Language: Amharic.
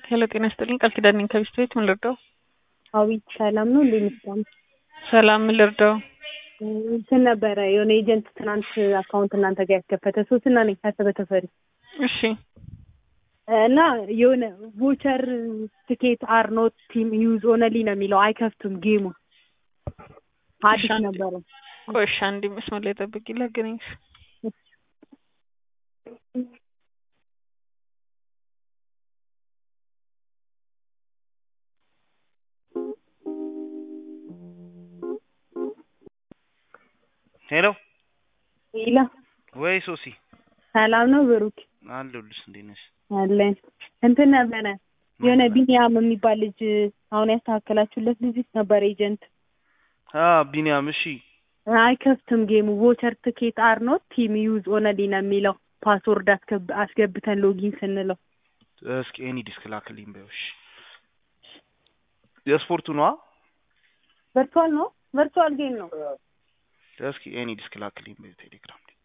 ሄሎ ጤና ይስጥልኝ ቃል ኪዳን ነኝ ከቢስት ቤት ምን ልርዳው? አቤት ሰላም ነው እንዴ? ምስጋና ሰላም ምን ልርዳው? እንትን ነበረ የሆነ ኤጀንት ትናንት አካውንት እናንተ ጋር ያስከፈተ ሶስትና ነኝ ካሰበ ተፈሪ እሺ እና የሆነ ቮቸር ትኬት አር ኖት ቲም ዩዝ ኦነሊ ነው የሚለው አይከፍቱም ጌሙ አዲስ እሺ፣ ነበረ ቆይ እሺ አንዴ መስመር ላይ ጠብቂ ላገናኝሽ ሄሎ ይላ ወይ ሶሲ ሰላም ነው ብሩክ አለሁልሽ። እንዴት ነሽ? አለን እንትን ነበረ የሆነ ቢኒያም የሚባል ልጅ አሁን ያስተካከላችሁለት ልጅ ነበር ኤጀንት አ ቢኒያም እሺ፣ አይከፍትም ጌሙ ቮቸር ትኬት አር ኖት ቲም ዩዝ ኦነሊ ነው የሚለው ፓስወርድ አስገብ- አስገብተን ሎጊን ስንለው እስኪ ኤኒ ዲስክ ላክልኝ በይው። እሺ የስፖርቱ ነዋ። ቨርቹዋል ነው ቨርቹዋል ጌም ነው እስኪ ኤኒ ዲስክ ላክልኝ በይው ቴሌግራም ላይ